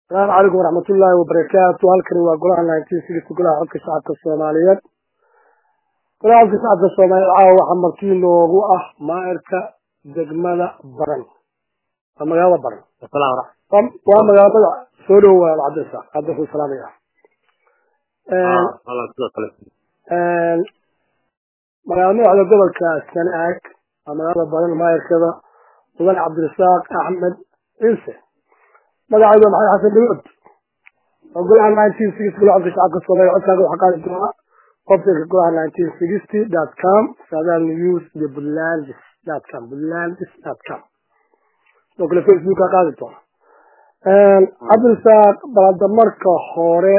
asalaamu calaykum waraxmatullaahi wabarakaatu halkani waa golaha nineteen sixty golaha codka shacabka soomaaliyeed golaha codka shacabka soomaaliyeed caawa waxaa martii noogu ah maairka degmada baran waa magaalada baran waa magaalada soo dhow waa cabdisa cabdixu salaamaya magaala madaxda gobolka sanaag waa magaalada baran maayirkada mudan cabdirasaaq axmed ciise magacayda maxamed xasan dawood oo golaha nineteen sixty golaha codka shacabka soomaaliya codkaaga waxaa qaadi doona websiteka golaha nineteen sixty dot com saadaal news iyo buntlandis dot com buntlandis dot com sidoo kale facebooka qaadi doona cabdirasaaq balada marka hore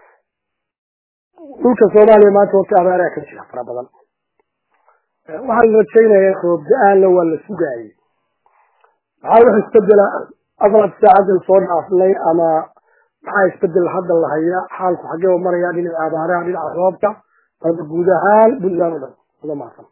dhulka soomaaliya maanta horta abaaraha ka jira fara badan waxaan rajaynaya roob da-aanna waa la sugaayay maxaa wax isbedela afarad saacadan soo dhaafnay ama maxaa isbedel hadda la hayaa xaalku xagee maraya dhinaca abaaraha dhinaca roobka balba guud ahaan puntland o dhan uga mahadsan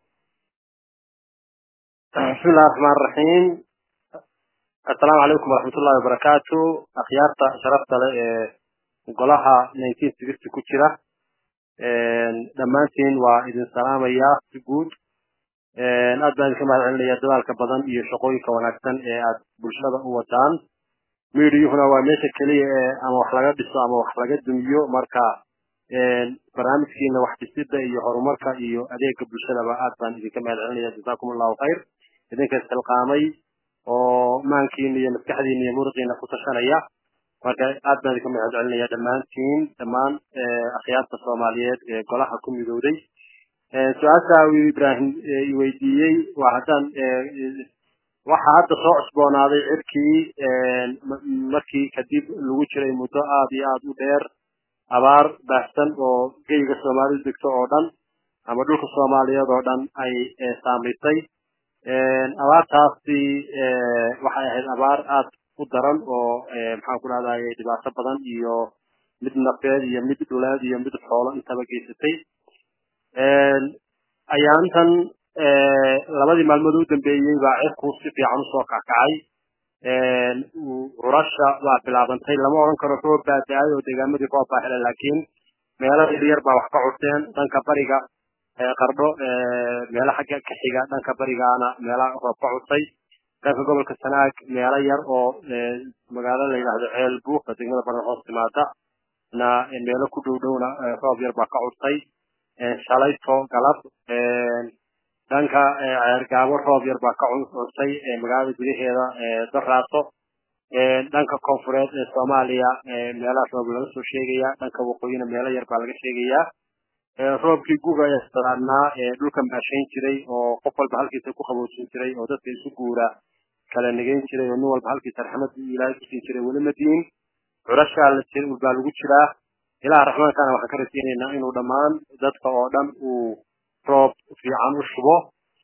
bismillahi raxmaan raxiim assalaamu calaykum waraxmatullahi wabarakaatu akhyaarta sharafta leh ee golaha nineteen sixty ku jira dhammaantiin waa idin salaamayaa si guud aad baan idinka mahad celinaya dadaalka badan iyo shaqooyinka wanaagsan ee aad bulshada u wadaan midiyuhuna waa meesha keliya ee ama wax laga dhiso ama wax laga dumiyo marka barnaamijkiina wax dhisida iyo horumarka iyo adeega bulshadaba aad baan idinka mahad celinaya jazakum allahu khayr idinka isxilqaamay oo maankiina iyo maskaxdiina iyo muruqiina ku tashanaya marka aad baan idinka mahad celinaya dhammaantiin dhammaan akhyaarta soomaaliyeed ee golaha ku midowday su-aasha uu ibrahim iweydiiyey waa haddaan waxaa hadda soo cusboonaaday cirkii markii kadib lagu jiray muddo aad iyo aad u dheer abaar baahsan oo geyga soomaalidu degto oo dhan ama dhulka soomaaliyeed oo dhan ay saamaysay abaartaasi waxay ahayd abaar aad u daran oo maxaan ku dhahday dhibaato badan iyo mid nafeed iyo mid dhuleed iyo mid xoolo intaba geysatay ayaantan labadii maalmood u dambeeyey baa cirku si fiican usoo kakacay curasha waa bilaabantay lama odhan karo roob baa da-ay oo deegaamadii roob baa helay laakiin meelo yaryar baa wax ka curteen dhanka bariga qardho meelo xagga ka xiga dhanka barigaana meela roob ka curtay dhanka gobolka sanaag meelo yar oo magaalo la yidhaahdo ceel buuq degmada baran hoos timaada na meelo ku dhow dhowna roob yar baa ka curtay shalayto galab dhanka ceergaabo roob yar baa ka curtay magaalada gudaheeda daraaso dhanka koonfureed ee soomaaliya meelaha roob laga soo sheegaya dhanka waqooyina meelo yar baa laga sheegayaa roobkii guga ee sadaadnaa ee dhulkan baashayn jiray oo qof walba halkiisa ku qaboojin jiray oo dadka isu guura kala negeyn jiray oo nin walba halkiisa raxmad ilaahay kusiin jiray weli ma diin curashaa la jir baa lagu jiraa ilaha raxmaankana waxaan ka rajaynaynaa inuu dhammaan dadka oo dhan uu roob fiican u shubo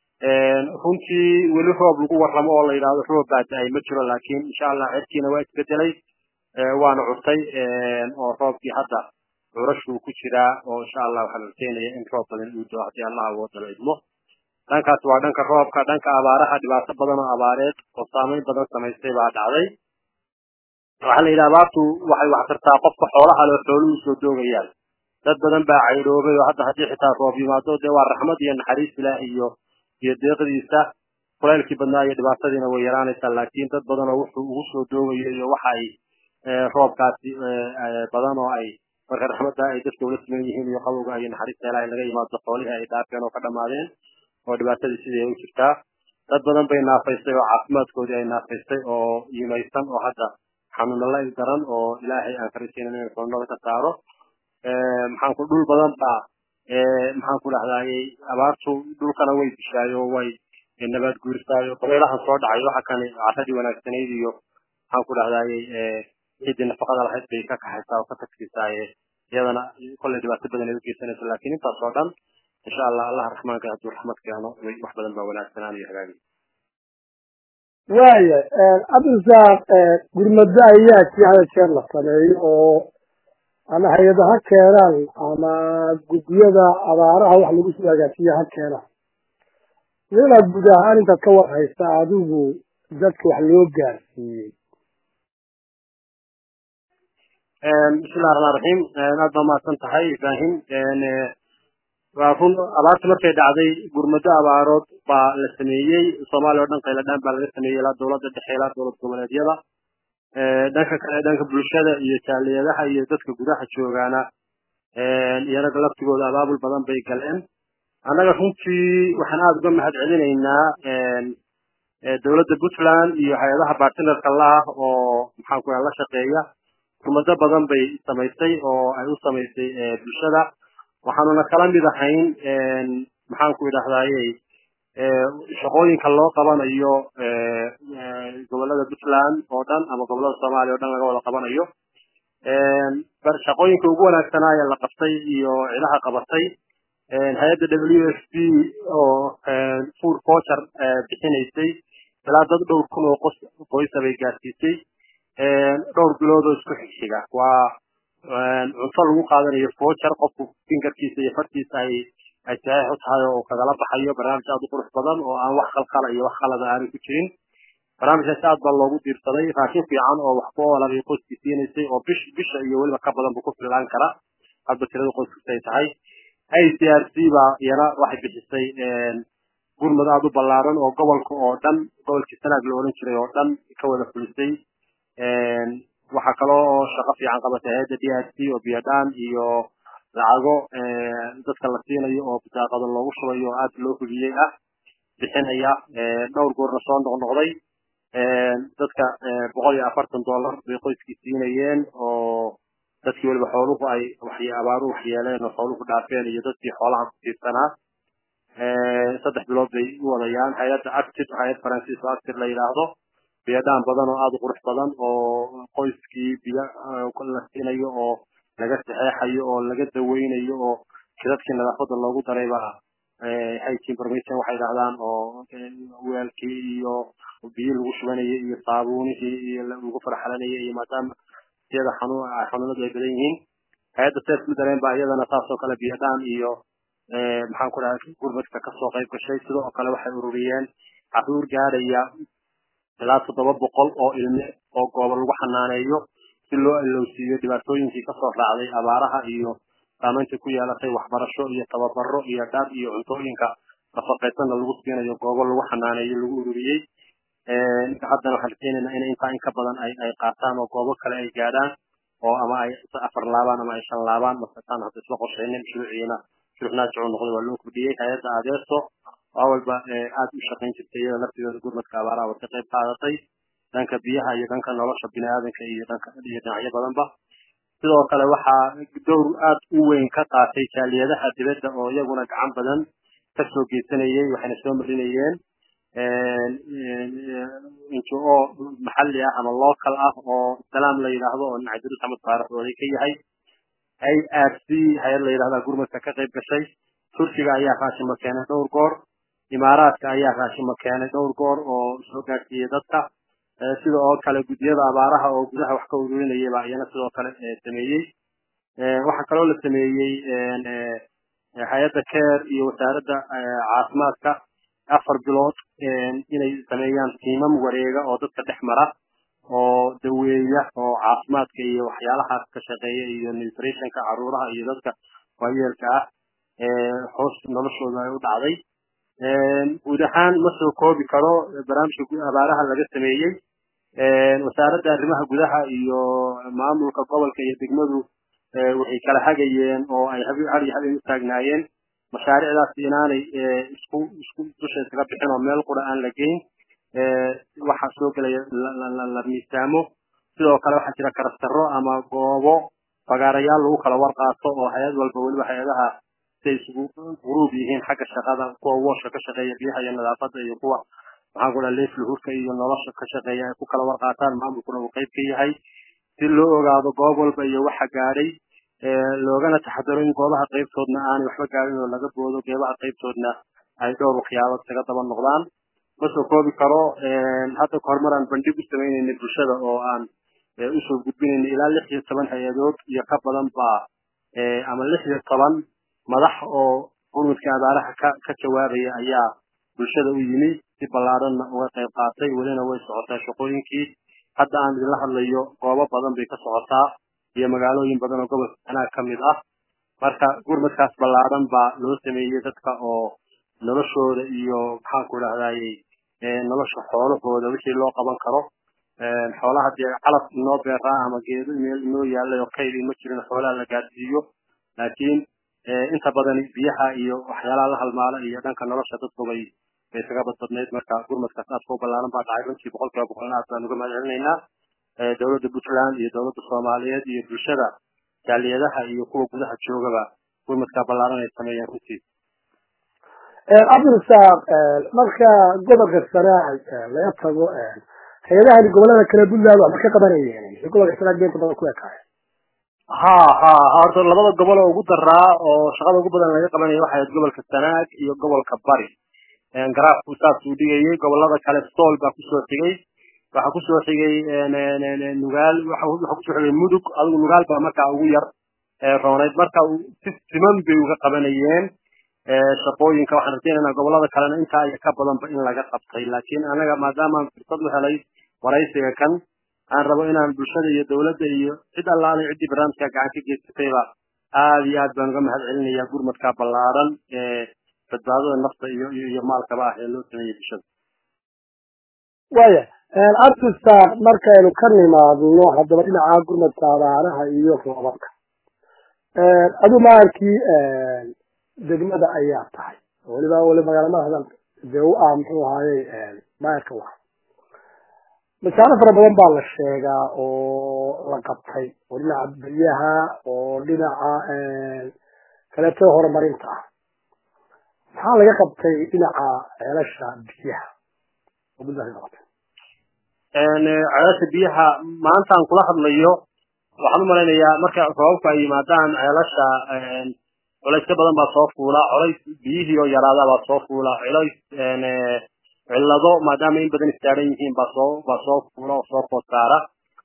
runtii weli roob lagu warramo oo la yidhahdo roob baa da-ay ma jiro laakiin insha allah cirkiina waa isbedelay waana curtay oo roobkii hadda curashuu ku jiraa oo insha allah waxaan rajaynaya in roob badan uu doo haddii allah awoodala idmo dhankaas waa dhanka roobka dhanka abaaraha dhibaato badan oo abaareed oo saameyn badan samaystay baa dhacday waxaa la yidhi abaartu waxay wax tartaa qofka xoolaha loo xooluhu soo doogayaan dad badan baa caydhoobay oo hadda haddii xitaa roob yimaado dee waa raxmad iyo naxariis ilaah iyo iyo deeqdiisa kulaylkii badnaa iyo dhibaatadiina way yaraanaysaa laakiin dad badan oo wuxuu ugu soo doogayo iyo waxa ay roobkaasi badan oo ay marka raxmadda ay dadka ula siman yihiin iyo qabowga iyo naxariista ilaahay laga yimaado xoolihii ay dhaafeen oo ka dhammaadeen oo dhibaatadii sidii ay u jirtaa dad badan bay naafaystay oo caafimaadkoodii ay naafaystay oo yimaysan oo hadda xanuuna la daran oo ilaahay aan ka rajaynan inuu xanuunada ka saaro maxaan ku dhul badan baa maxaan ku dhahdaayey abaartu dhulkana way dishaayo way nabaad guurisaayo dabaylahan soo dhacay waxa kani carradii wanaagsanayd iyo maxaan ku dhahdaayey ciiddii nafaqada lahayd bay ka kaxaysaa oo ka tagsiisaaye iyadana kolley dhibaato badan ay u geysanayso laakiin intaas oo dhan insha allah allah raxmaanka hadduu raxmad keeno wax badan baa wanaagsanaan iyo hagaagi waaya cabdirasaaq gurmado ayaa si hada jeer la sameeyo oo ama hay-ada ha keenaan ama guddiyada abaaraha wax lagu soo hagaajiya ha keenaan inaad guud ahaan intaad ka warhaysa adigu dadka wax loo gaarsiiyey bismillahi raxmaan raxiim aad baa mahadsan tahay ibrahim waa run abaarta markay dhacday gurmado abaarood baa la sameeyey soomaaliya oo dhan qayladhaan baa laga sameeyey ilaa dowladda dhexe ilaa dowlad goboleedyada dhanka kale dhanka bulshada iyo jaaliyadaha iyo dadka gudaha joogaana iyanaga laftigooda abaabul badan bay galeen annaga runtii waxaan aada uga mahad celinaynaa dowladda puntland iyo hay-adaha bartinerka laah oo maxaan ku la shaqeeya gurmado badan bay samaysay oo ay u samaysay bulshada waxaanuna kala mid ahayn maxaan ku idhahdaye shaqooyinka loo qabanayo gobolada puntland oo dhan ama gobolada soomaaliya o dhan laga wada qabanayo shaqooyinka ugu wanaagsanaaye la qabtay iyo cidaha qabatay hay-adda w f p oo food voucher bixinaysay ilaa dad dhowr kun oo qos qoysa bay gaarsiisay dhowr bilood oo isku xigxiga waa cunto lagu qaadanayo voucher qofku fingarkiisa iyo fartiisa ay ay saxiix u tahay oo kagala baxayo barnaamij aad u qurux badan oo aan wax qalqala iyo wax qalada aanay ku jirin barnaamijkaasi aad baa loogu diirsaday raashin fiican oo wax ku oolan iyo qoyskii siinaysay oo bish bisha iyo weliba ka badan buu ku fillaan kara hadba tirada qoyskiisa ay tahay i c r c baa iyana waxay bixisay gurmud aada u ballaaran oo gobolka oo dhan gobolkii sanaag la oran jiray oo dhan ka wada fulisay waxaa kaloo shaqo fiican qabatay hay-adda d r c oo biyadhaan iyo lacago dadka la siinayo oo bisaaqada loogu shubayo oo aada loo hubiyey ah bixinaya dhowr goorna soo noqnoqday dadka boqol iyo afartan dollar bay qoyskii siinayeen oo dadkii weliba xooluhu ay abaaru waxyeeleen oo xooluhu dhaafeen iyo dadkii xoolaha ku tiirsanaa saddex bilood bay u wadayaan hay-adda actir hay-ad faransiis oo actir la yidhaahdo biyadhaan badan oo aada u qurux badan oo qoyskii biyo la siinayo oo laga saxeexayo oo laga daweynayo oo kidadkii nadaafada loogu daray baa hygiene permission waxay dhahdaan oo weelkii iyo biyo lagu shubanayay iyo saabuunihii iyo lagu farxalanayay iyo maadaama siyada xanuun xanuunadu ay badan yihiin hay-adda sef madaleen baa iyadana saas oo kale biyadhaan iyo maxaan ku dhahay gurmadka kasoo qayb gashay sidoo kale waxay ururiyeen caruur gaadhaya ilaa toddoba boqol oo ilme oo goobo lagu xanaaneeyo si loo alowsiiyo dhibaatooyinkii kasoo raacday abaaraha iyo saamaynta ku yeelatay waxbarasho iyo tababaro iyo dhar iyo cuntooyinka nafaqaysanna lagu siinayo goobo lagu xanaaneeyo lagu ururiyey haddana waxaan rajeynaynaa in intaa in ka badan ay ay qaataan oo goobo kale ay gaadhaan oo ama ay afar laabaan ama ay shan laabaan masataan hadda isla qorshaynin shuruuciina shuruuc naajicu noqday waa loo kordhiyey hay-adda adeeso oo awalba aada u shaqayn jirtay iyada laftigeeda gurmadka abaaraha way ka qayb qaadatay dhanka biyaha iyo dhanka nolosha biniaadanka iyo dhanka iyo dhinacyo badanba sidoo kale waxaa dowr aada u weyn ka qaatay jaaliyadaha dibadda oo iyaguna gacan badan kasoo geysanayay waxayna soo marinayeen ngo maxalli ah ama local ah oo salaam la yidhaahdo oo dhinaca dirus axmed faarax oday ka yahay i r c hay-ad la yidhahdaa gurmadka ka qayb gashay turkiga ayaa raashima keenay dhowr goor imaaraadka ayaa raashima keenay dhowr goor oo soo gaarsiiyey dadka sida oo kale guddiyada abaaraha oo gudaha wax ka ururinayay baa iyana sidoo kale sameeyey waxaa kaloo la sameeyey hay-adda care iyo wasaaradda caafimaadka afar bilood inay sameeyaan tiimam wareega oo dadka dhex mara oo daweeya oo caafimaadka iyo waxyaalahaas ka shaqeeya iyo nutritionka caruuraha iyo dadka waayeelka ah hoos noloshooda ay u dhacday guud ahaan ma soo koobi karo barnaamijka abaaraha laga sameeyey wasaaradda arrimaha gudaha iyo maamulka gobolka iyo degmadu waxay kala hagayeen oo ay har iyo habeen u taagnaayeen mashaariicdaas inaanay isku isku dusha iskaga bixin oo meel qura aan la geyn waxaa soo gelaya la miisaamo sidoo kale waxaa jira karastaro ama goobo fagaarayaal lagu kala warqaato oo hay-ad walba weliba hay-adaha siay isugu guruub yihiin xagga shaqada kuwa wooshka ka shaqeeya biyaha iyo nadaafada iyo kuwa maxaan ku dhaha leefluhurka iyo nolosha ka shaqeeya ay ku kala warqaataan maamulkuna uu qayb ka yahay si loo ogaado goob walba iyo waxa gaadhay loogana taxadaro in goobaha qaybtoodna aanay waxba gaadhin oo laga boodo geebaha qaybtoodna ay dhowr waxyaabood kaga daba noqdaan ma soo koobi karo hadda kahor mar aan bandhig u samaynayna bulshada oo aan usoo gudbinayna ilaa lix iyo toban hay-adood iyo ka badan baa ama lix iyo toban madax oo gurmudka abaaraha ka ka jawaabaya ayaa bulshada u yimi si ballaaranna uga qayb qaatay welina way socotaa shaqooyinkii hadda aan idinla hadlayo goobo badan bay ka socotaa iyo magaalooyin badan oo gobolka sanaag ka mid ah marka gurmadkaas ballaaran baa loo sameeyey dadka oo noloshooda iyo maxaanku idhahdaye nolosha xoolahooda wixii loo qaban karo xoolaha dee calaf inoo beeraa ama geedo meel inoo yaalay oo kaydi ma jirin xoolaha la gaadsiiyo laakiin inta badan biyaha iyo waxyaalaha la halmaala iyo dhanka nolosha dadku bay bay isaga badbadnayd marka gurmadkaas aadka u ballaaran baa dhacay runtii boqol kiiba boqolna aad baan uga mahad celinaynaa dowladda puntland iyo dowladda soomaaliyeed iyo bulshada jaaliyadaha iyo kuwa gudaha joogaba gurmadkaa ballaaran ay sameeyeen runtii cabdirasaaq marka gobolka sanaag laga tago hay-adahani gobolada kale puntland waxba ka qabanayeen gobolka sanaag beenta badan ku ekaaya ha ha horta labada gobol oo ugu daraa oo shaqada ugu badan laga qabanayo waxay ahayd gobolka sanaag iyo gobolka bari garaafku saasuu dhigayay gobolada kale sool baa kusoo xigay waxaa kusoo xigay nugaal waxaa kusoo xigay mudug adigu nugaal baa markaa ugu yar roonayd marka si siman bay uga qabanayeen shaqooyinka waxaan rajaynaynaa gobolada kalena intaa iyo ka badanba in laga qabtay laakiin anaga maadaamaan fursad u helay waraysiga kan aan rabo inaan bulshada iyo dowladda iyo cid allaale ciddii barnaamijka gacan ka geysatayba aad iyo aad baan uga mahad celinayaa gurmadka ballaaran ee badbaadada nafta iyo iyo maalkaba ah ee loo sameeyey bulshada waya cabdisaaq markaynu ka nimaadno haddaba dhinaca gurmadka abaaraha iyo roobabka aduu maalkii degmada ayaa tahay weliba weli magaalamadadan dee u ah muxuu ahaayey maayarka wa masaalo fara badan baa la sheegaa oo la qabtay oo dhinaca biyaha oo dhinaca kaleeto horumarinta ah maxaa laga qabtay dhinaca ceelasha biyaha oo puntland ka qabtay ceelasha biyaha maantaan kula hadlayo waxaan u malaynayaa marka roobabku ay yimaadaan ceelasha culays ka badan baa soo fuula culays biyihii oo yaraada baa soo fuula culays cillado maadaama in badan istaaran yihiin baa soo baa soo fuula oo soo food saara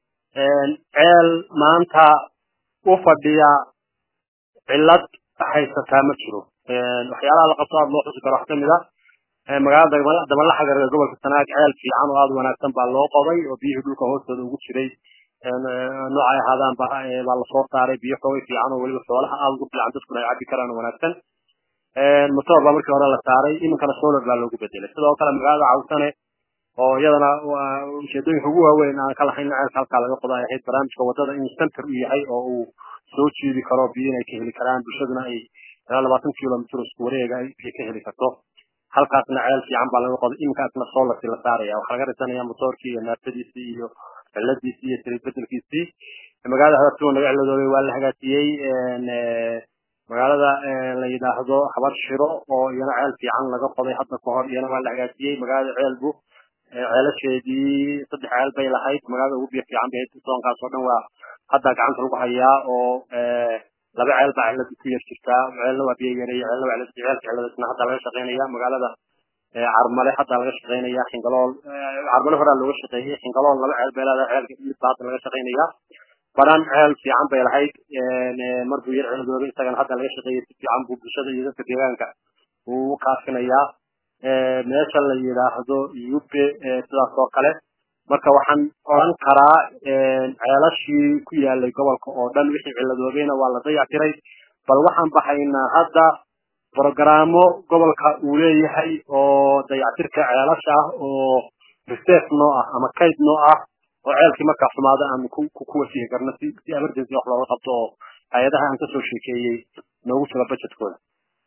ceel maanta u fadhiya cillad haysataa ma jiro waxyaalaha la qabto aada loo xusi karo wax kamid a magaalada damalaxagar ee gobolka sanaag ceel fiican oo aada wanaagsan baa loo qoday oo biyihii dhulka hoostooda ugu jiray noocay ahaadaan baa lasoo saaray biyo xoogay fiican oo weliba xoolaha aada ugu fiican dadkuna ay cabi karaan oo wanaagsan motor baa markii hore la saaray iminkana solar baa loogu bedelay sidoo kale magaalada cawsane oo iyadana ujeedooyinka ugu waaweyn aan ka lahayn ceelka halkaa laga qodo ay ahayd barnaamijka wadada in center u yahay oo uu soo jiidi karo biyo inay ka heli karaan bulshaduna ay ilaa labaatan kilomitr isku wareega ay biyo ka heli karto halkaasna ceel fiican baa laga qoday iminkaasna solarkii la saaraya waxaa laga dhisanaya motorkii iyo naafadiisii iyo ciladiisii iyo saliid bedelkiisii magaalada hadaftuwa naga ciladoobay waa la hagaajiyey magaalada la yidhaahdo habar shiro oo iyana ceel fiican laga qoday hadda ka hor iyana waa la hagaajiyey magaalada ceelbu ceelasheedii saddex ceel bay lahayd magaalada ugu biyo fiican bay soonkaas oo dhan waa hadda gacanta lagu hayaa oo laba ceel baa cilada ku yar jirtaa ceelna waa biyo yareeya ceelna waa ceelka ciladasna hadda laga shaqeynaya magaalada carmale hadda laga shaqeynaya xingalool carmale horaa looga shaqeeyey xingalool laba ceel bay leedahay ceelka midba hadda laga shaqeynaya baran ceel fiican bay lahayd markuu yar ciladoobay isagana hadda laga shaqeeyey si fiican buu bulshada iyo dadka deegaanka uu u kaafinayaa meesha la yidhaahdo yube sidaas oo kale marka waxaan oran karaa ceelashii ku yaalay gobolka oo dhan wixii ciladoobayna waa la dayactiray bal waxaan baxaynaa hadda brogaraamo gobolka uu leeyahay oo dayactirka ceelasha ah oo reserve noo ah ama kayd noo ah oo ceelkii markaa xumaada aan ku ku wasihi karno si si emergency wax looga qabto oo hay-adaha aan kasoo sheekeeyey noogu jiro budgetkooda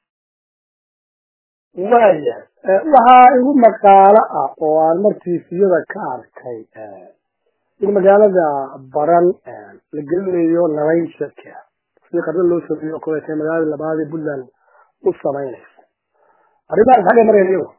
waya waxaa igu maqaalo ah oo aan martiisiyada ka arkay in magaalada baran la gelinayo nabaynshadka sidii qardo loo sameeyo koletay magaalada labaad ee puntland u samaynaysa arrimahaas xagga mareen iyagu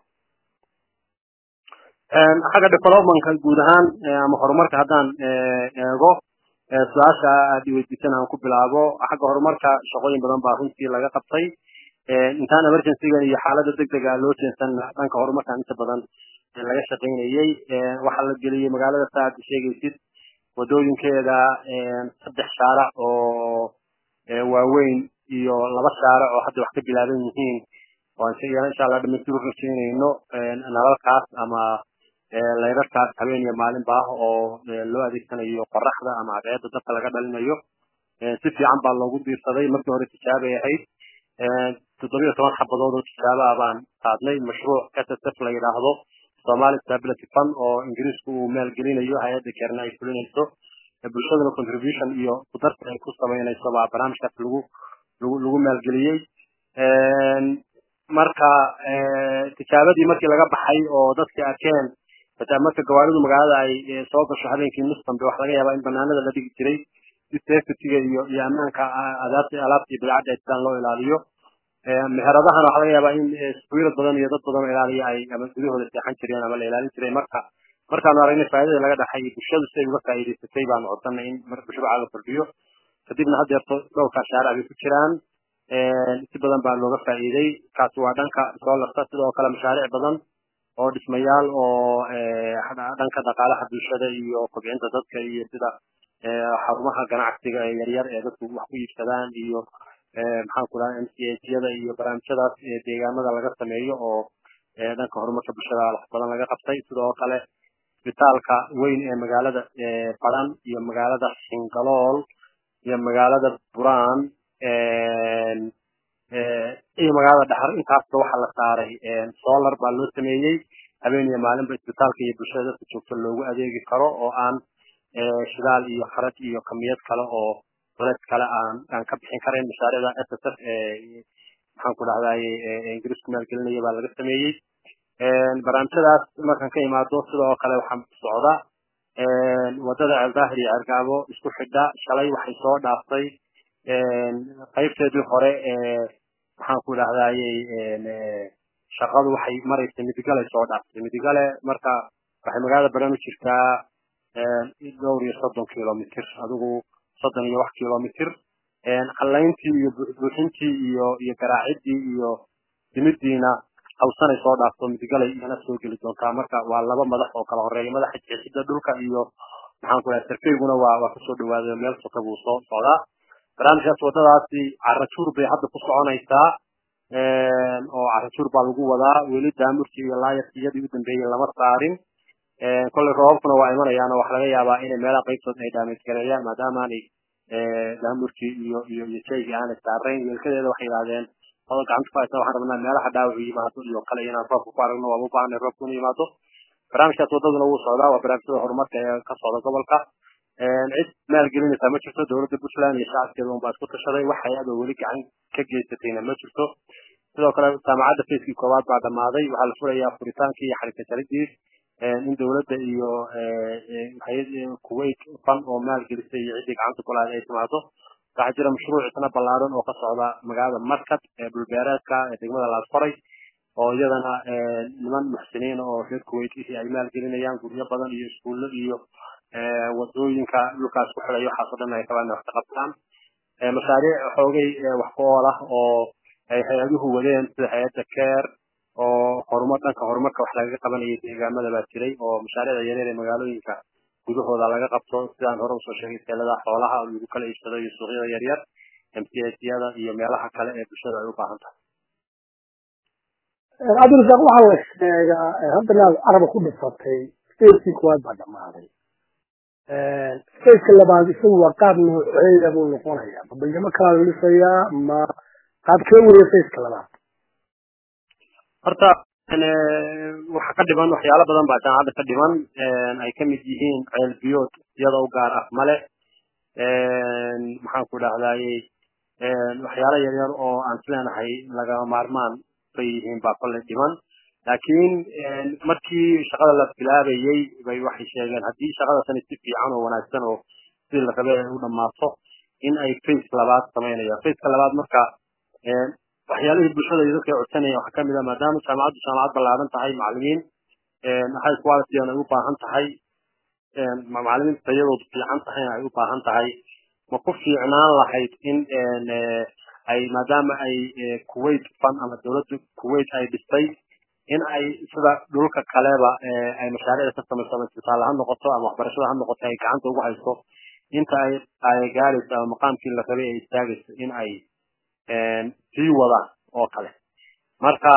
xagga developmentka guud ahaan ama horumarka haddaan eego su-aasha aad iweydiisan aan ku bilaabo xagga horumarka shaqooyin badan baa runtii laga qabtay intaan emergencyga iyo xaalada degdega loo jeensan dhanka horumarkan inta badan laga shaqaynayey waxaa la geliyey magaalada sa aad sheegaysid wadooyinkeeda saddex shaarac oo waaweyn iyo laba shaarac oo hadda wax ka bilaaban yihiin oo insha allah dhamaystir u rajaynayno nalalkaas ama layrarkaas habeen iyo maalinba ah oo loo adeegsanayo qoraxda ama cadceedda dabka laga dhalinayo si fiican baa loogu diirsaday markii hore tijaabay ahayd toddobiyo toban xabadood oo tijaabaa baan qaadnay mashruuc ssf la yidhaahdo somali stability fund oo ingiriisku uu maalgelinayo hay-adda keerna ay fulinayso bulshaduna contribution iyo kudarsi ay ku samaynayso baa barnaamijkaas lagu lagu lagu maalgeliyey marka tijaabadii markii laga baxay oo dadkii arkeen hataa marka gawaaridu magaalada ay soo gasho habeenkii nus dambe waxa laga yaabaa in banaanada la dhigi jiray si safetyga iyo iyo ammaanka adaabta alaabta iyo bidcadda sidaan loo ilaaliyo meheradahana waxaa laga yaabaa in swiilad badan iyo dad badan oo ilaaliya ay ama gudahooda seexan jireen ama la ilaalin jiray marka markaanu aragnay faa'idada laga dhaxay bulshadu si ay uga faa'iidaysatay baanu codsanay in mashruuca la kordhiyo kadibna haddeerto dhowrka shaaric bay ku jiraan si badan baa looga faa'iiday kaasi waa dhanka soolarta sidoo kale mashaariic badan oo dhismayaal oo dhanka dhaqaalaha bulshada iyo kobcinta dadka iyo sida xarumaha ganacsiga ee yaryar ee dadku wax ku iibsadaan iyo maxaan ku dhaha m c hyada iyo barnaamijyadaas deegaamada laga sameeyo oo dhanka horumarka bulshada wax badan laga qabtay sidoo kale isbitaalka weyn ee magaalada baran iyo magaalada xingalool iyo magaalada buraan iyo magaalada dhaxar intaasba waxaa la saaray solar baa loo sameeyey habeen iyo maalinba isbitaalka iyo bulshada dadka joogto loogu adeegi karo oo aan shidaal iyo kharaj iyo kamiyad kale oo culeys kale aan aan ka bixin karayn mashaariicda s s f maxaan ku dhahdaye ingiriisku maalgelinaya baa laga sameeyey barnaamijyadaas markaan ka imaado sidoo kale waxaa socda wadada ceeldaahir iyo ceergaabo isku xidha shalay waxay soo dhaaftay qaybteedii hore maxaan ku dhahdaye shaqadu waxay maraysay midigale soo dhaaftay midigale marka waxay magaalada baran u jirtaa dhowr iyo soddon kilomitr adigu soddon iyo wax kilomitr calayntii iyo buuxintii iyo iyo garaacidii iyo dimidiina hawsanay soo dhaafto midigalay iyana soo geli doontaa marka waa laba madax oo kala horeeya madaxa jeexida dhulka iyo maxaan ku dhahay sarkayguna waa waa kusoo dhawaaday meel soka buu soo socdaa barnaamijkaas waddadaasi carajuur bay hadda ku soconaysaa oo carajuur baa lagu wadaa weli daamurkii iyo laayarkii iyadii u dambeeyey lama saarin kolley roobabkuna waa imanayaan oo waxa laga yaabaa inay meelaha qaybtood ay daamij gareeyaan maadaama aanay daamurkii iyo iyo iyo jeygii aanay saarayn weelkadeeda waxay yidhahdeen oo gacanta ku haysa waxaan rabnaa meelaha dhaawacu yimaado iyo kale inaan roobka ku aragno waaba u baahanay roobka inu yimaado barnaamijkaas waddaduna wuu socdaa waa barnaamijyada horumarka ee ka socda gobolka cid maalgelinaysaa ma jirto dowladda puntland iyo shacabkeeda unbaa isku tashaday wax hay-ad oo weli gacan ka geysatayna ma jirto sidoo kale jaamacadda facekii koowaad baa dhammaaday waxaa la furayaa furitaankii iyo xarika jaridii in dowladda iyo hay-ad kuwait fan oo maalgelisay iyo ciddii gacanta ku lahayd ay timaado waxaa jira mashruuc isna ballaaran oo ka socda magaalada markad ee dhulbeereedka ee degmada laasfaray oo iyadana niman muxsiniin oo reer kuwait ay maalgelinayaan guryo badan iyo iskuullo iyo wadooyinka dhulkaas ku xidhay waxaas oo dhan ay rabaan wax ka qabtaan mashaariic xoogay wax ku ool ah oo ay hay-aduhu wadeen sida hay-adda care oo horumar dhanka horumarka wax lagaga qabanayay deegaamada baa jiray oo mashaariicda yaryar ee magaalooyinka gudahooda laga qabto sidaan hore usoo sheegay seeladaha xoolaha oo lagu kala iibsado iyo suuqyada yaryar mcsyada iyo meelaha kale ee bulshada ay u baahan tahay cabdirasaaq waxaa la sheegaa haddana caraba ku dhisatay stagekii koowaad baa dhammaaday stageka labaad isagu waa qaab nooceeda buu noqonayaa ma baydhamo kalaa la dhisayaa ma qaabkee weya stageka labaad horta waxa ka dhiman waxyaalo badan baa jaamacadda ka dhiman ay ka mid yihiin ceel biyood iyada u gaar ah male maxaan ku dhahdaye waxyaalo yaryar oo aan isleenahay lagama maarmaan bay yihiin baa kolley dhiman laakiin markii shaqada la bilaabayey bay waxay sheegeen haddii shaqada tani si fiican oo wanaagsan oo sidii la rabay ay u dhammaato in ay face labaad samaynayaan faceka labaad marka waxyaalihii bulshada iyo dadka ay codsanayaan waxaa kamid ah maadaama jaamacaddu jaamacad ballaaran tahay macallimiin high quality ay u baahan tahay macallimiinta tayadoodu fiican tahayna ay u baahan tahay ma ku fiicnaan lahayd in ay maadaama ay kuwait fan ama dowladda kuwait ay dhistay in ay sida dhulka kaleba ay mashaariicda ka samayso ama isbitaal ha noqoto ama waxbarashada ha noqoto ay gacanta ugu hayso inta ay ay gaarayso ama maqaamkii la rabay ay istaagayso in ay sii wadaan oo kale marka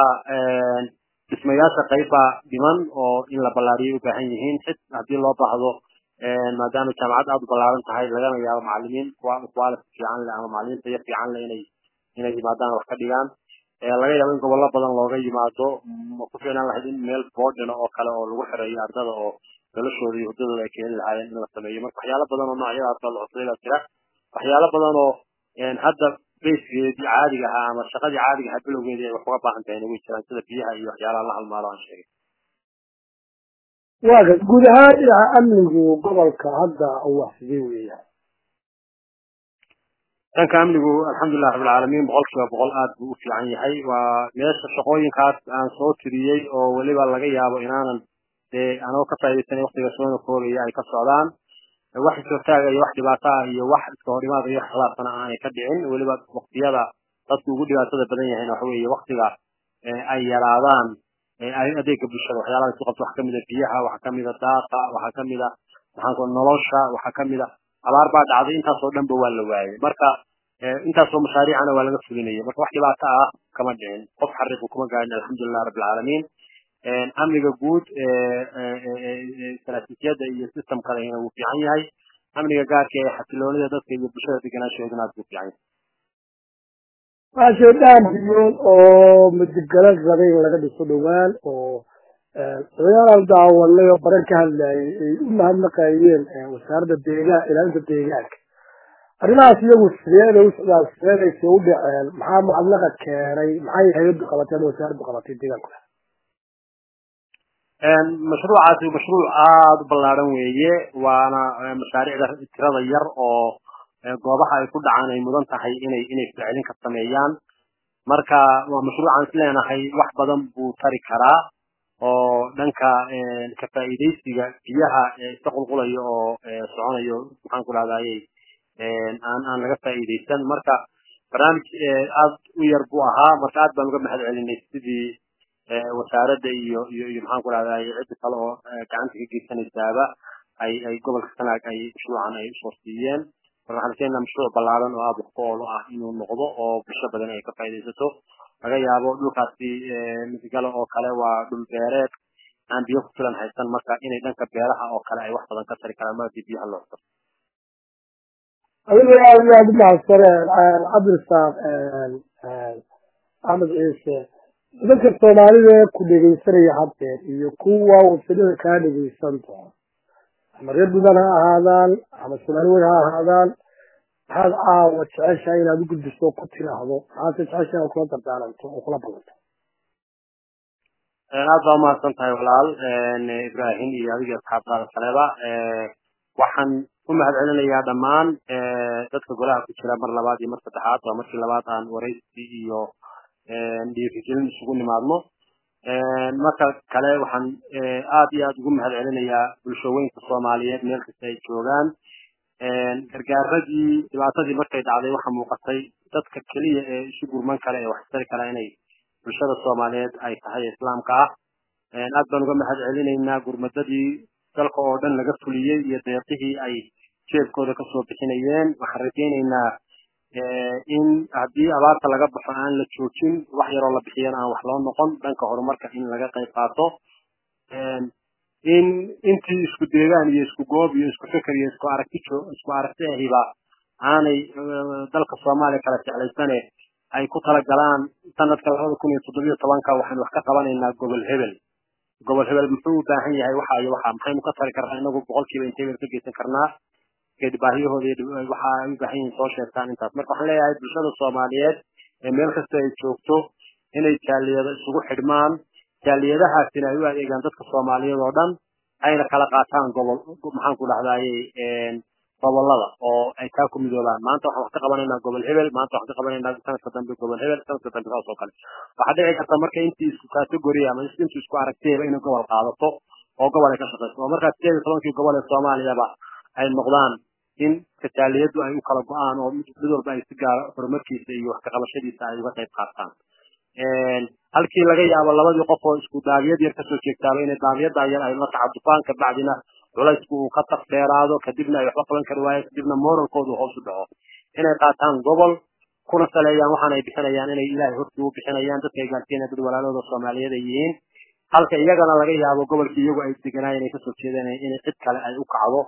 dhismayaasha qayb baa dhiman oo in la ballaariyay u baahan yihiin xid haddii loo baahdo maadaama jaamacad aada u ballaaran tahay lagana yaabo macalimiin quality fiican leh ama macalimiin tayo fiican leh inay inay yimaadaan wax ka dhigaan laga yaabo in gobollo badan looga yimaado ma ku fiicnaan lahayd in meel boodhina oo kale oo lagu xireeyo ardada oo noloshooda iyo hurdadooda ay keeni lahaayeen in la sameeyo marka waxyaalo badan oo noocyadaas la cusubay baa jira waxyaalo badan oo hadda bayskeedii caadiga ahaa ama shaqadii caadiga ahaa bilowgeedii ay wax uga baahan tahay way jiraan sida biyaha iyo waxyaalaha la halmaalo aan sheegay waaga guud ahaan dhinaca amnigu gobolka hadda uu wax sidee weeyaan dhanka amnigu alxamdulilah rabbilcaalamiin boqol kiiba boqol aad buu u fiican yahay waa meesha shaqooyinkaas aan soo tiriyey oo weliba laga yaabo inaanan dee anoo ka faaidaysanay waktiga soona koogaya ay ka socdaan wax isortaaga iyo wax dhibaato ah iyo wax iska horimaada iyo wax khilaafsana aanay ka dhicin weliba waktiyada dadku ugu dhibaatada badan yahayn waxa weeye waktiga ay yaraadaan adeega bulshada waxyaalaha isu qabto waxaa kamid a biyaha waxaa kamid a daaqa waxaa kamid a maxaanku nolosha waxaa kamid a abaar baa dhacday intaasoo dhanba waa la waayey marka intaasoo mashaariicana waa laga fulinayay marka wax dhibaato ah kama dhicin qof xariiqu kuma gaarin alxamdulilah rabbilcaalamiin amniga guud istaraatiijiyada iyo systemkadana wuu fiican yahay amniga gaarka ee xasiloonida dadka iyo bulshada deganaanshahooduna aad buu fiican yahay waxaa jira dhaan biyood oo midigala rabay in laga dhiso dhowaan oo odayaal daawanay oo baran ka hadlayay ay u mahadnaqayeen wasaaradda deegaan ilaalinta deegaanka arrimahaas iyagu sideeday u socdaan sideedayse u dhaceen maxaa mahadnaqa keenay maxay hay-addu qabatay ama wasaaraddu qabatay deegaanku mashruucaasi mashruuc aada u ballaaran weeye waana mashaariicda tirada yar oo goobaha ay ku dhacaan ay mudan tahay inay inay ficilin ka sameeyaan marka waa mashruucaan is leenahay wax badan buu tari karaa oo dhanka ka faa'iidaysiga biyaha iska qulqulayo oo soconayo maxaan ku dhahdaayey aan aan laga faa'iidaysan marka barnaamij aad u yar buu ahaa marka aad baan uga mahad celinay sidii wasaaradda iyo iyo iyo maxaan ku dhahdaay ciddi kale oo gacanta ka geysanaysaaba ay ay gobolka sanaag ay mashruucan ay usoo siiyeen marka waxaan keenaa mashruuc ballaaran oo aada wax ku oolo ah inuu noqdo oo bulsho badan ay ka faa'iidaysato laga yaabo dhulkaasi midigale oo kale waa dhul beereed aan biyo ku filan haysan marka inay dhanka beeraha oo kale ay wax badan ka tari karaan markii biyaha loo xiro adiga aad iyo aad u mahadsaneen cabdirasaaq axmed ciise dadka soomaalida ku dhegaysanaya haddeer iyo kuwa wasilada kaa dhegaysan doona ama reer buntland ha ahaadaan ama soomaali weyn ha ahaadaan maxaad caawa jeceshahay inaad u gudbiso ku tiraahdo maxaadse jeceshahay inaad kula dardaaranto oo kula ballanto aad baa umahadsan tahay walaal ibrahim iyo adiga asxaabtaada kaleba waxaan u mahad celinayaa dhammaan dadka golaha ku jira mar labaad iyo mar saddexaad waa markii labaad aan waraysi iyo dhiirigelin isugu nimaadno marka kale waxaan aad iyo aad ugu mahad celinayaa bulshooyinka soomaaliyeed meel kasta ay joogaan gargaaradii dhibaatadii markay dhacday waxaa muuqatay dadka keliya ee isu gurman kale ee wax tari kara inay bulshada soomaaliyeed ay tahay islaamka ah aad baan uga mahad celinaynaa gurmadadii dalka oo dhan laga fuliyey iyo deeqihii ay jeebkooda kasoo bixinayeen waxaan rajaynaynaa in haddii abaarta laga baxo aan la joojin wax yaroo la bixiyana aan wax loo noqon dhanka horumarka in laga qayb qaato in intii isku deegaan iyo isku goob iyo isku feker iyo isku aragti isku aragti ahiba aanay dalka soomaaliya kala jeclaysane ay ku talagalaan sanadka labada kun iyo toddobiyo tobanka waxaynu wax ka qabanaynaa gobol hebel gobol hebel muxuu u baahan yahay waxa iyo waxa maxaynu ka tari karnaa inagu boqolkiiba intee baynu ka geysan karnaa baahiyahooda waxa ay u baahan yihiin soo sheegtaan intaas marka waxaan leeyahay bulshada soomaaliyeed ee meel kasta ay joogto inay jaaliyado isugu xidhmaan jaaliyadahaasina ay u adeegaan dadka soomaaliyeed oo dhan ayna kala qaataan gobol maxaan ku dhahdaayey gobolada oo ay kaa ku midoobaan maanta waxaan wax ka qabanaynaa gobol hebel maanta waxaan ka qabanaynaa sanadka dambe gobol hebel sanadka dambe saas oo kale waxaa dhici karta marka intii isku category ama intii isku aragtiyaba inay gobol qaadato oo gobol ay ka shaqeyso oo markaa sideed iyo tobankii gobol ee soomaaliyaba ay noqdaan in kataaliyadu ay u kala go-aan oo mid walba ay si gaara horumarkiisa iyo wax ka qabashadiisa ay uga qayb qaataan halkii laga yaabo labadii qof oo isku daabiyad yar kasoo jeegtaaba inay daabiyada yar ay la tacadufaan kabacdina culaysku uu ka taqdheeraado kadibna ay waxba qaban kari waayo kadibna moralkoodu hoos u dhaco inay qaataan gobol kuna saleeyaan waxaan ay bixinayaan inay ilaahay hortii u bixinayaan dadka ay gaarsiinaya dad walaalooda soomaaliyeed ay yihiin halka iyagana laga yaabo gobolkii iyagu ay deganaayeen ay kasoo jeedeen inay cid kale ay u kacdo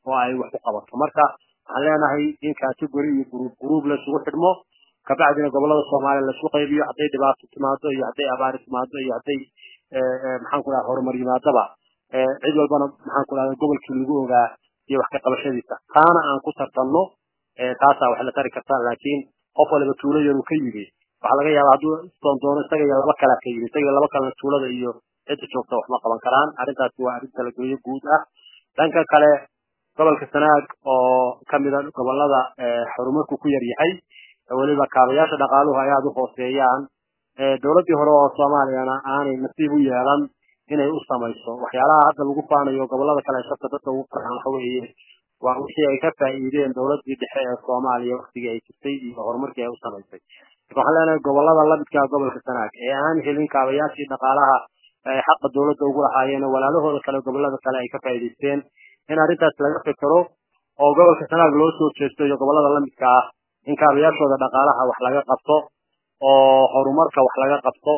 oo ay wax ku qabato marka waxaan leenahay in category iyo group group laisugu xidhmo kabacdina gobolada soomaaliya laisku qaybiyo hadday dhibaato timaado iyo hadday abaari timaado iyo hadday maxaan ku dhaha horumar yimaadaba cid walbana maxaan ku dhahda gobolkii lagu ogaa iyo wax ka qabashadiisa taana aan ku tartanno taasaa wax la tari kartaa laakiin qof waliba tuulo yaruu ka yimi waxaa laga yaabaa hadduu doondoono isaga iyo laba kalaa ka yimi isaga laba kalena tuulada iyo cidda joogta wax ma qaban karaan arrintaasi waa arrin talagelyo guud ah dhanka kale gobolka sanaag oo kamida gobolada horumarku ku yar yahay weliba kaabayaasha dhaqaaluhu ay aada u hooseeyaan dowladdii hore oo soomaaliyana aanay nasiib u yeelan inay u samayso waxyaalaha hadda lagu faanayo gobolada kale shabta dadka ugu farxan waxa weeye waa wixii ay ka faa'iideen dowladdii dhexe ee soomaaliya waktigii ay jirtay iyo horumarkii ay u samaysay marka waxaan leenahay gobolada lamidka gobolka sanaag ee aan helin kaabayaashii dhaqaalaha ay xaqa dowladda ugu lahaayeen walaalahooda kale gobolada kale ay ka faa'iidaysteen in arrintaas laga fekero oo gobolka sanaag loo soo jeesto iyo gobolada lamidka ah in kaabayaashooda dhaqaalaha wax laga qabto oo horumarka wax laga qabto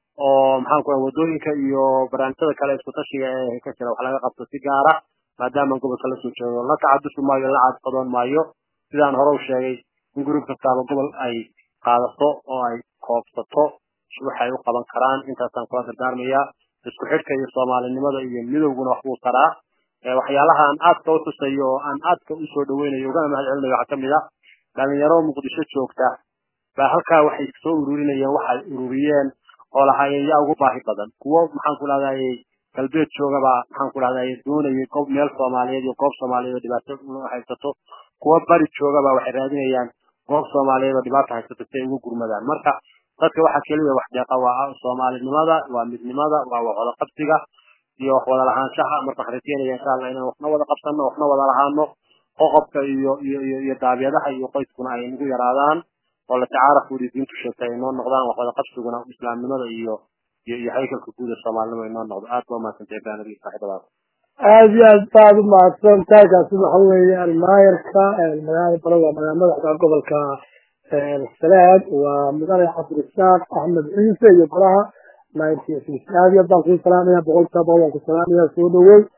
oo maxaan ku wadooyinka iyo barnaamijyada kale isku tashiga ee ka jira wax laga qabto si gaara maadaama gobolka lasoo jeedo la tacadusi maayo la cadqadoon maayo sidaan hore u sheegay in gurub kastaaba gobol ay qaadato oo ay koobsato waxay u qaban karaan intaasaan kula dardaarmaya isku xidhka iyo soomaalinimada iyo midowguna waxbuu taraa waxyaalaha aan aadka u xusayo oo aan aadka usoo dhaweynayo ugana mahad celinayo waxaa kamid ah dhalinyaro muqdisho joogta baa halkaa waxay soo ururinayeen waxay ururiyeen oo lahaayeen yaa ugu baahi badan kuwo maxaan ku dhahdaye galbeed joogaba maxaan ku dhahdaye doonayay goob meel soomaaliyeed iyo goob soomaaliyeed oo dhibaato haysato kuwo bari joogaba waxay raadinayaan goob soomaaliyeed oo dhibaata haysato si ay ugu gurmadaan marka dadka waxaa keliya wax deeqa waa soomaalinimada waa midnimada waa wada qabsiga iyo wax wada lahaanshaha marka waxaan rajeynaya insha allah inaan waxna wada qabsano waxna wada lahaano qoqobka iyo iyo iyo iyo daabiyadaha iyo qoyskuna ay nagu yaraadaan oo la tacaaruf weli diintu sheegtay ay noo noqdaan wax wada qabsiguna islaamnimada iyo iyo iyo haykalka guud ee soomaalinimo ay noo noqdo aad baa umahadsantay baanadi saaxiibadaas aada iyo aad baad umahadsan taagaasi waxa weeyaan maayarka magaalada bale waa magaala madaxda gobolka salaad waa mudane cabdirasaaq axmed ciise iyo golaha nineteen six aad iyo aad baan kuu salaamaya boqolkiiba boqol waan ku salaamaya soo dhawow